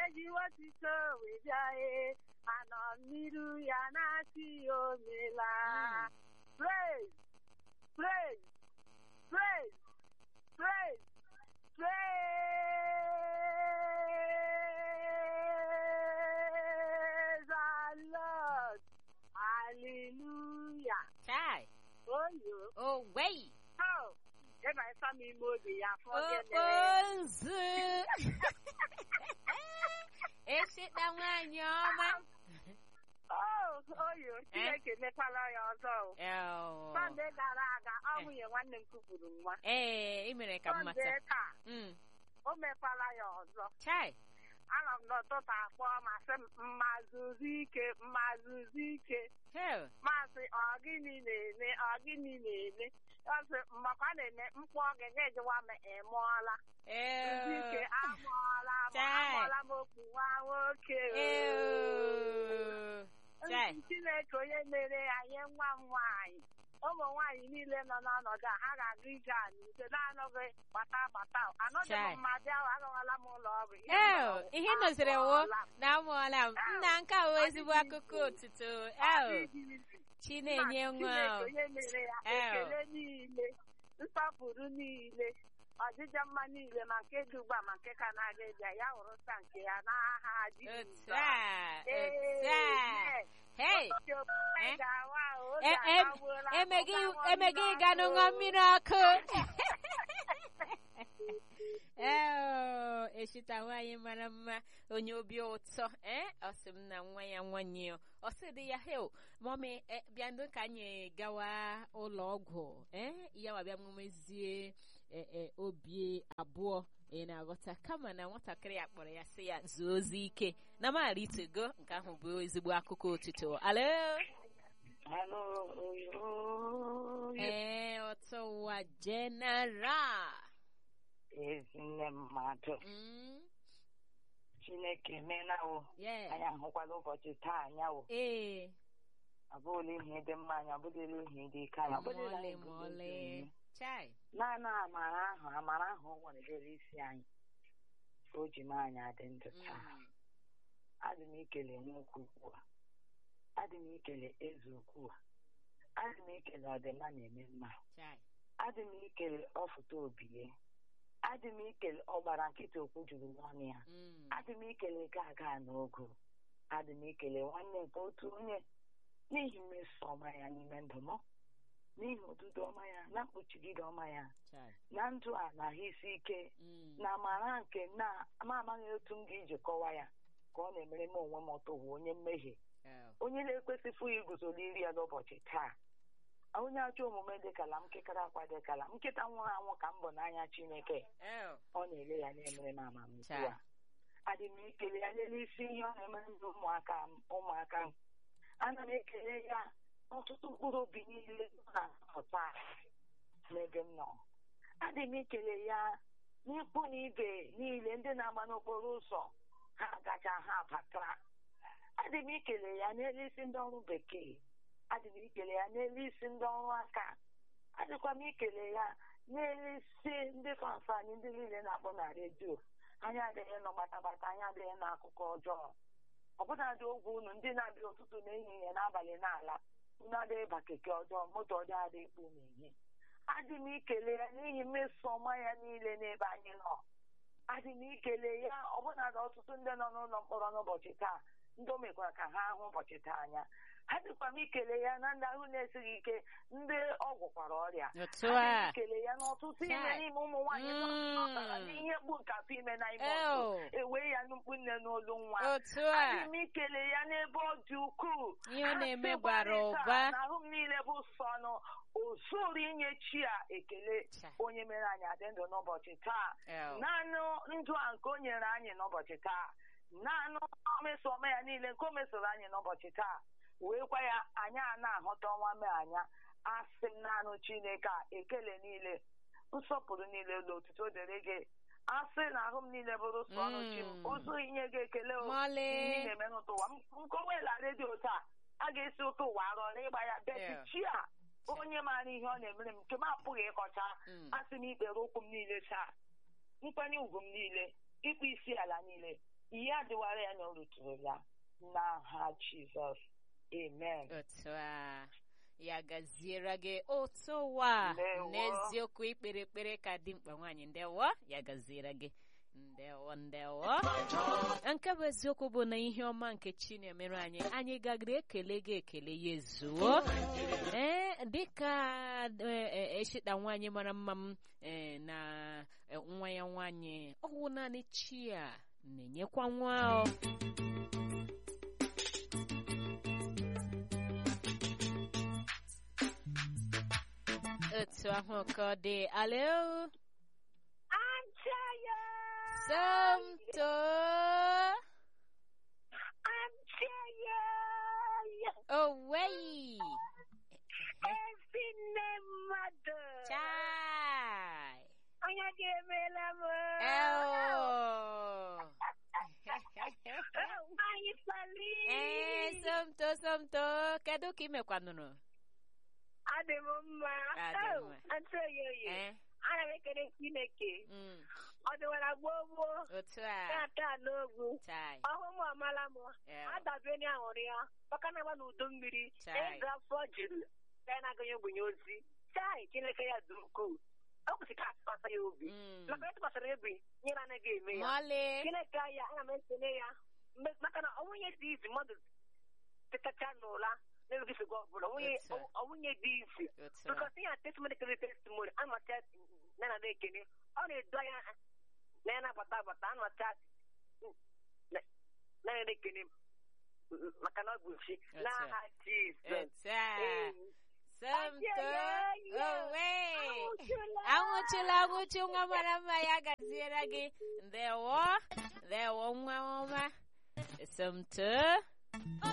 ji otito wee bịa e anọ m n'iru ya na-asị ya o meela praise praise praise praise praise the Lord hallelujah chai oyo oh wei oh ebe ịsa m ime obi ya afọ gịnị ozu eshita nwanyị ọma Oh, oyo Chineke mekwala ya ọzọ o. Eo. Sọnde gara aga ọ nwunye nwanne m kupụrụ nwa ee ị mere ka m mata Sọnde taa Mm, o mekwala ya ọzọ chai anọ m n'ụtụtụ akpọ ma sị m mma zuzu ike mma zuzu ike hell maasị ọ gịnị na-eme ọ gịnị na-eme ọ sị mmakwa na-eme mkpọ gị ga-ejewa m ị mụọla zuzu ike Ew. amụọla m Chai. amụọla m okwu nwa nwoke o. Ew. Chai. Ndị Chineke onye mere ya nye nwa m nwaanyị ụmụ nwaanyị niile nọ n'ọnọdụ a ha ga-aga ije anyị nke na-anọghị gbata gbata anọghị Chai. m mmadụ ahụ agawala m ụlọ ọgwụ Ihe Ew, m nọrọ, ihe ị nọziri wo amụọla m. na amụọla m nna nke a wụ ezigbo akụkọ otuto ew chi na-enye nwa Chineke ahụ. onye mere ya Ew. ekele niile nsọpụrụ niile ọdịdị mma niile ma nke dị ugbu a ma nke ka na-aga ịbịa ya hụrụ nta nke ya n'aha otu Jizọs a otu a Amen. hei Ụbọchị ofufe Eh? ga-awa ahụ, oge E- em- agawuola, emeghị oge awa emeghị mmiri ịga n'ụṅọ ọkụ. mmiri ọkụ ee eshita nwaanyị mara mma onye obi ụtọ ee ọ sị m na nwa ya nwanyị ya ọ sị dị ya hel mọmi bịandụ ka anyị gawa ụlọ ọgwụ ee ya wa bịa mmezie e- e, obi abụọ ị na-aghọta kama na nwatakịrị ya kpọrọ ya sị ya zuo ozi ike na maara itego nke ahụ bụ ezigbo akụkọ otito alo Hello, oyo. ee ọtọ ụwa general Ezinne mmadụ Mm, Chineke emenawo yeah. anyị ahụkwala ụbọchị taa anyawo ee abụghịla ihe dị mma anyị abụghịla ihe dị ike anyị abụghịla mọlị ihe dị mọlị omume. chai naanị amara ahụ amara ahụ o nwere isi anyị ka o ji mee anyị adị ndụ taa Mm, adị m ikele nwoke ukwu a adị m ikele eze ukwu a adị m ikele ọdịmma na-eme mma chai adị m ikele ọfụta obie adị m ikele ọgbara nkịta okwu juru n'ọnụ ya Mm, adị m ikele ga aga n'ogo adị m ikele nwanne nke otu onye n'ihi mmeso ọma ya n'ime ndụ m n'ihi odudo ọma ya na mkpuchigide ọma ya chai na ndụ a na ahụ isi ike Mm, na amara nke na ama amaghị otu m ga-eji kọwa ya ka ọ na-emere m onwe m ọtọ bụ onye mmehie ew, onye na-ekwesịfụ iguzoro iri ya n'ụbọchị taa onye ajọ omume dịkala m nkekara akwa dịkala m nkịta nwụrụ anwụ ka m bụ n'anya chineke ew, ọ na-ele ya na-emere m amamihe Cha. a adị m ikele ya lele isi ihe ọ na-emere ndụ ụmụaka m ụmụaka m ana m ekele ya n'ọtụtụ mkpụrụ obi niile nọ na mmụta n'ebe m nọ adị m ikele ya n'ikwu na ibe niile ndị na-agba n'okporo ụzọ ha gacha ha batara adị m ikele ya n'elu isi ndị ọrụ bekee adị m ikele ya n'elu isi ndị ọrụ aka adịkwa m ikele ya n'elu isi ndị fanfa anyị ndị niile na-akpọ na redio anyị adịghị nọ gbatabata anyị adịghị n'akụkọ ọjọọ ọbụnadị ogwe unu ndị na-abịa ụtụtụ na ehihie n'abalị n'ala unu adịghị ba keke ọjọọ moto ọjọọ adịghị kpu n'ehihie adị m ikele ya n'ihi mmeso ọma ya niile n'ebe anyị nọ adị m ikele ya ọbụnadị ọtụtụ ndị nọ n'ụlọ mkpọrọ n'ụbọchị taa ndị o mekwara ka ha hụ ụbọchị taa anya adịkwa m ikele ya na ndị ahụ na-esighị ike ndị ọ gwụkwara ọrịa otu adị m a ikele ya n'ọtụtụ ime Chai. n'ime ụmụ nwaanyị nọ Mm. n'ọbara n'ihe mgbu nke afọ ime na ime Ew. ọtụ ewee ya nnukwu nne n'olu nwa otu adị a m ikele ya n'ebe ọ dị ukwuu ihe ọ na-eme Asị bara gbarịta ụba na ahụ m niile bụ sọnụ ozuru inye chi a ekele Chai. onye mere anyị adị ndụ n'ụbọchị taa Ew, naanị ndụ a nke o nyere anyị n'ụbọchị taa naanị mmeso ọma ya niile nke o mesoro anyị n'ụbọchị taa wee kwa ya anyị a na-ahụta ọnwa mee anya asị m naanị chineke a ekele niile nsọpụrụ niile ụlọ otuto dịrị gị asị na ahụ m niile bụrụ sọ ọnụ chi m Mm. ụzọ inye gị ekele o mọlị ihe na-eme n'ụtụ ụwa nkọwela redio taa a ga-esi ụtụ ụwa arọ na ịgba ya beti Yeah. chi a onye maara ihe ọ na-emere m nke m apụghị ịkọcha Mm, asị m ikpere ụkwụ m niile taa nkwanye ugwu m niile ịkpụ isi ala niile ihe adịwara ya na o ruturu ya n'aha jizọs amen otu a ya gaziere gị otu ụwa Ndewo. n'eziokwu ikpere ekpere ka dị mkpa nwaanyị ndewo ya gaziere gị ndewo ndewo nke bụ eziokwu bụ na ihe ọma nke chi na-emere anyị anyị gagara ekele gị ekele ya ezuo ee dịka eshita nwaanyị mara mma m ee, na eh, nwa ya nwaanyị ọwụ naanị chi a na-enyekwa nwa o otu ahụ ka ọ dị alo Antaya! Somto Antaya! Away Ezinne mmadụ! Chai Onye ga-emela m! Eo Nwanyị Sali! Eh, Somto Somto kedu ka imekwanụrụ Adị m mma! Adị Oh, mma. Antaya oyi! Eh, Ana m ekele Chineke! mm, Ọ dịwara gboo gboo! otu a Taa n'ogwu! Chai ọhụ m amala m Eo. adabere na aṅụrị ya maka na agba n'udo mmiri Chai. ịga afọ jiri ya na-aganye ogbenye ozi chai chineke ya dị ukwuu ọ kwụsị ka atụkwasị ya obi Mm. maka na ịtụkwasịrị ya obi nyere anaghị eme ya Mọlị chineke ya ana m ekele ya mgbe- maka na ọnwụnye dị izi mmadụ tetacha n'ụla na-enweghị nsogbu ọbụla ọnwụnye Otu a. ọnwụnye dị izi otu a bikọs ihe a testimony kere testimony amacha na na ekene ọ na-edo anya na ya na-agbata agbata amacha na na ya na-ekene maka na ọ bụ chi Otu a. n'aha Jizọs otu a Ee. Somto Ayẹyẹ. owe Anwụchụla. anwụchụla anwụchụ nwa mara mma ya gaziere gị ndewo ndewo nwa ọma Somto